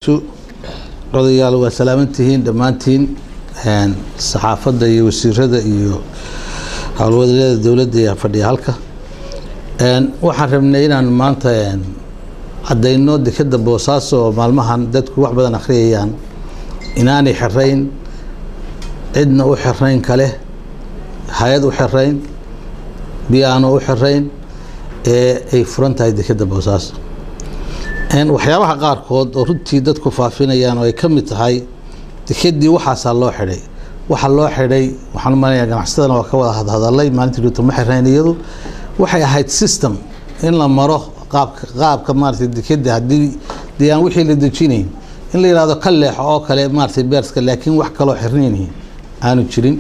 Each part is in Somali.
odayaal waa salaamantihiin dhammaantiin saxaafadda iyo wasiirada iyo howlwadeelada dowladda ee fadhiya halka waxaan rabnay inaan maanta caddayno dekeda boosaaso oo maalmahan dadku wax badan akhriyayaan inaanay xirayn cidna u xirayn kale hay-ad u xirayn biyaano u xirayn ee ay furan tahay dekeda boosaaso waxyaabaha qaarkood oo runtii dadku faafinayaan oo ay ka mid tahay dekedii waxaasaa loo xidhay waxa loo xidhay waxaan umalaya ganacsatadana waa ka wada hadhadalay maalintii dhuuta ma xirayn iyadu waxay ahayd system in la maro qaabka qaabka maarata dekeda haddii dee aan wixii la dejinayn in la yihahdo ka leexo oo kale maarata beerska laakiin wax kaloo xirnayni aanu jirin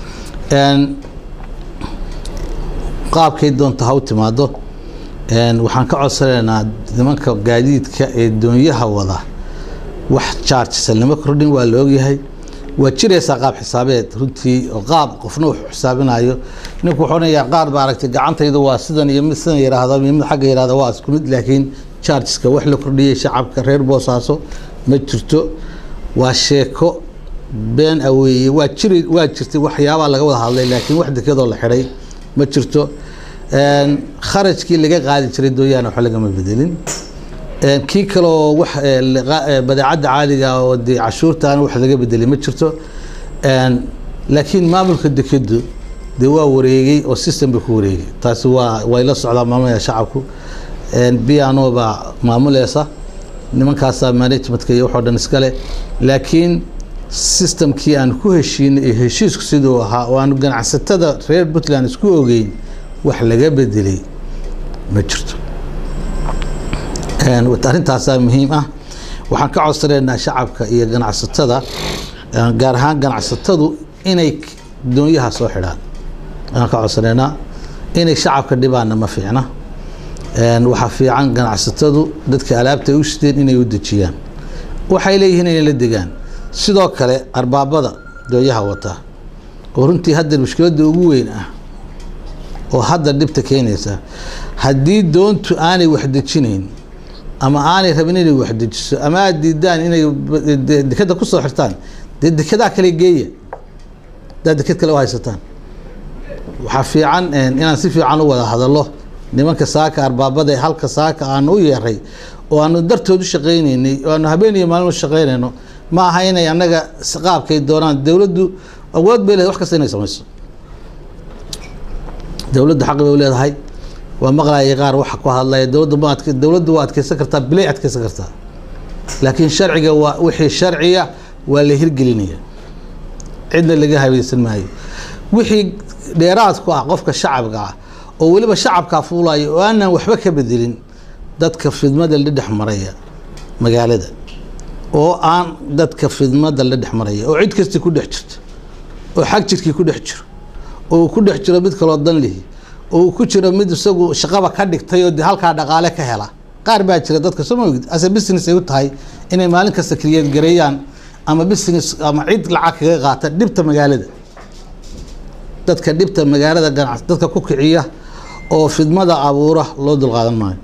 qaabkay doonta ha u timaado waxaan ka codsanaynaa nimanka gaadiidka ee doonyaha wada wax chargesa lama kordhin waa la ogyahay waa jiraysaa qaab xisaabeed runtii oo qaab qofna wax xisaabinayo ninku wuxuu onayaa qaar ba aragtay gacantayda waa sidan iyo mid sidan yiraahdo iyo mid xagga yirahdo waa isku mid laakiin chargeska wax la kordhiyey shacabka reer boosaaso ma jirto waa sheeko been aweeye waa jiri waa jirtay waxyaabaa laga wada hadlay laakiin wax dekadoo la xidhay ma jirto kharajkii laga qaadi jiray dooyaana wax lagama bedelin kii kaleoo wax badeecadda caadiga oo dee cashuurtaana wax laga bedelay ma jirto laakiin maamulka dekedu dee waa wareegay oo system bay ku wareegay taasi waa way la socdaa maamulaya shacabku biano baa maamuleysa nimankaasaa managementka iyo waxoo dhan iskale laakiin systemkii aan ku heshiinay iyo heshiisku siduu ahaa oo aanu ganacsatada reer puntland isku ogeyn wax laga bedelay ma jirto arrintaasaa muhiim ah waxaan ka codsanaynaa shacabka iyo ganacsatada gaar ahaan ganacsatadu inay doonyaha soo xidhaan ayaan ka codsanaynaa inay shacabka dhibaanna ma fiicna waxaa fiican ganacsatadu dadka alaabta ay u shideen inay u dejiyaan waxay leeyihiin inay la degaan sidoo kale arbaabada doonyaha wataa oo runtii hadda mushkiladda ugu weyn ah oo hadda dhibta keenaysa haddii doontu aanay wax dejinayn ama aanay rabin inay wax dejiso ama aada diidaan inay dekeda kusoo xirtaan dee dekedaa kale geeya haddaad deked kale u haysataan waxaa fiican inaan si fiican u wada hadallo nimanka saaka arbaabada ee halka saaka aanu u yeeray oo aanu dartood u shaqaynaynay oo aanu habeen iyo maalin u shaqaynayno ma aha inay annaga qaabkay doonaan dowladdu awood bay leedahay wax kasta inay samayso dowladdu xaq bay u leedahay waa maqlayay qaar waxa ku hadlaya dowladda ma adk dowladdu waa adkeysan kartaa bilay adkeysan kartaa laakiin sharciga waa wixii sharciya waa la hirgelinaya cidna laga habaysan maayo wixii dheeraad ku ah qofka shacabka ah oo weliba shacabkaa fuulaya oo aanan waxba ka bedelin dadka fidmada la dhex maraya magaalada oo aan dadka fidmada la dhex maraya oo cid kasti ku dhex jirto oo xag jirkii ku dhex jiro oo ku dhex jiro mid kaloo dan lihi oo ku jiro mid isagu shaqaba ka dhigtay oo de halkaa dhaqaale ka hela qaar baa jira dadka soo maogid ase business ay u tahay inay maalin kasta kriyeed gareeyaan ama business ama cid lacag kaga qaata dhibta magaalada dadka dhibta magaalada ganac dadka ku kiciya oo fidmada abuura loo dulqaadan maayo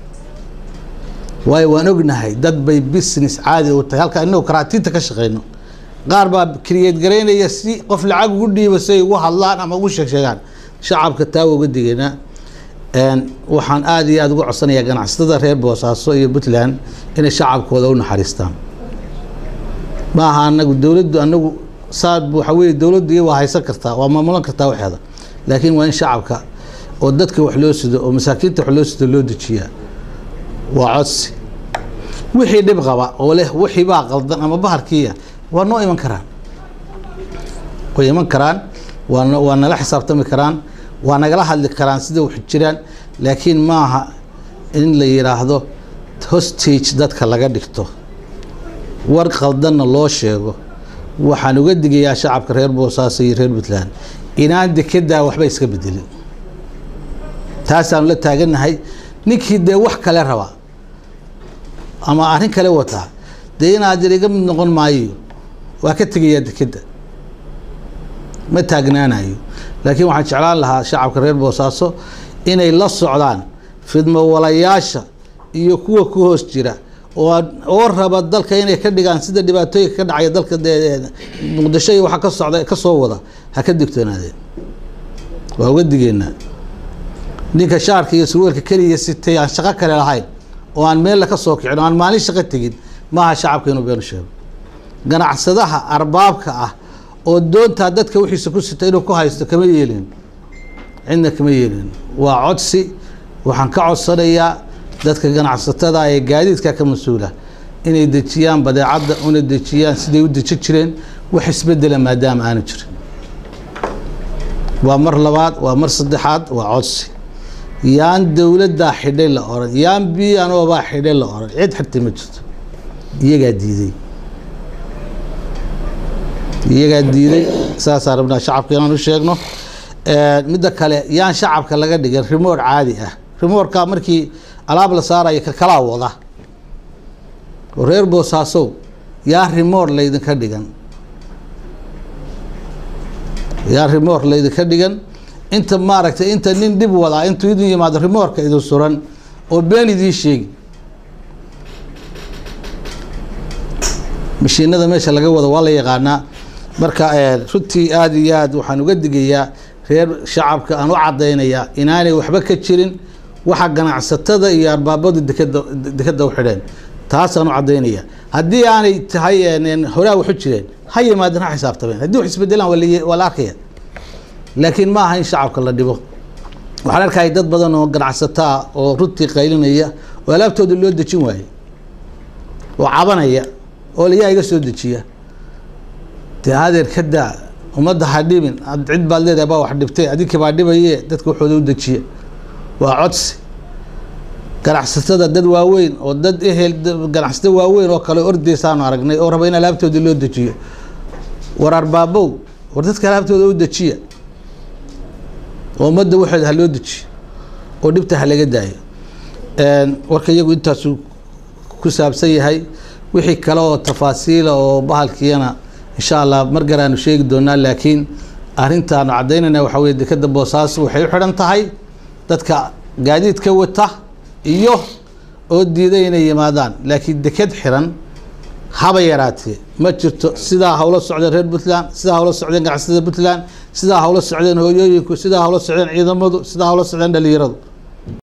waayo waan ognahay dad bay business caadi u tahay halka inagu karaatiinta ka shaqeyno qaar baa kriyeed garaynaya si qof lacag ugu dhiiba si ay ugu hadlaan ama ugu sheegsheegaan shacabka taa uga digaynaa waxaan aada iyo aada uga codsanayaa ganacsatada reer boosaaso iyo puntland inay shacabkooda u naxariistaan ma aha anagu dowladdu anagu saa waxa weye dowladdu iyo waa haysan kartaa waa maamulan kartaa waxeeda laakiin waa in shacabka oo dadka wax loo sido oo masaakiinta wax loo sido loo dejiyaa waa codsi wixii dhib qaba oo leh wixii baa qaldan ama baharkiiya waa noo iman karaan way iman karaan waa waa nala xisaabtami karaan waa nagala hadli karaan sida wax jiraan laakiin maaha in la yidhaahdo hostage dadka laga dhigto war qaldanna loo sheego waxaan uga digayaa shacabka reer boosaaso iyo reer puntland inaan dekedaa waxba iska bedelin taasaanu la taagannahay ninkii dee wax kale raba ama arrin kale wataa dee inaad iga mid noqon maayo waa ka tegayaa dekeda ma taagnaanayo laakiin waxaan jeclaan lahaa shacabka reer boosaaso inay la socdaan fidmo walayaasha iyo kuwa ku hoos jira oo oo raba dalka inay ka dhigaan sida dhibaatooyinka ka dhacaya dalka muqdisho iyo waxa ka socda ka soo wada ha ka digtoonaadeen waa uga digeynaa ninka shaarka iyo surweelka keliya sitay aan shaqo kale lahayn oo aan meella ka soo kicin oo aan maalin shaqo tegin maaha shacabka inuu beenu sheego ganacsadaha arbaabka ah oo doontaa dadka wixiisa ku sita inuu ku haysto kama yeelin cidna kama yeelin waa codsi waxaan ka codsanayaa dadka ganacsatada ee gaadiidka ka mas-uula inay dejiyaan badeecadda una dejiyaan siday u deji jireen wax isbedela maadaama aanu jirin waa mar labaad waa mar saddexaad waa codsi yaan dowladdaa xidhay la oran yaan bianoobaa xidhay la oran cid xirtay ma jirto iyagaa diiday iyagaa diiday saasaan rabnaa shacabka inaan u sheegno midda kale yaan shacabka laga dhigin rimoor caadi ah rimoorka markii alaab la saarayo kakalaa wada oo reer boosaasow yaa rimoor laydinka dhigan yaa rimoor laydinka dhigan inta maaragtay inta nin dhib wadaa intuu idin yimaado rimoorka idin suran oo been idiin sheegi mashiinada meesha laga wado waa la yaqaanaa marka runtii aada iyo aad waxaan uga digayaa reer shacabka aan u cadaynayaa inaanay waxba ka jirin waxa ganacsatada iyo arbaabadu dekeda dekeda u xidheen taasaan u cadaynaya haddii aanay tahay horaa waxu jireen ha yimaadeen ha xisaabtameen haddii wax isbedelaan waa la arkaya laakiin ma aha in shacabka la dhibo waxaan arkaya dad badan oo ganacsataa oo runtii qaylinaya oo alaabtooda loo dejin waaye oo cabanaya oo layaa iga soo dejiya dee adeer ka daa ummadda ha dhibin cid baad leedahay baa wax dhibtay adinkii baa dhibaye dadka waxooda u dejiya waa codsi ganacsatada dad waaweyn oo dad ehel ganacsato waaweyn oo kale ordeysaanu aragnay oo raba in alaabtooda loo dejiyo war arbaabow war dadka alaabtooda u dejiya oo ummadda waxooda ha loo dejiyo oo dhibta ha laga daayo warka iyagu intaasuu ku saabsan yahay wixii kale oo tafaasiila oo bahalkiiyana insha allah mar garaanu sheegi doonaa laakiin arrintaanu caddaynayna waxaa weye dekeda boosaaso waxay u xidhan tahay dadka gaadiidka wata iyo oo diiday inay yimaadaan laakiin deked xiran haba yaraatee ma jirto sidaa hawla socdeen reer puntland sidaa hawla socdeen ganacsatada puntland sidaa hawla socdeen hooyooyinku sidaa hawla socdeen ciidamadu sidaa hawla socdeen dhalinyaradu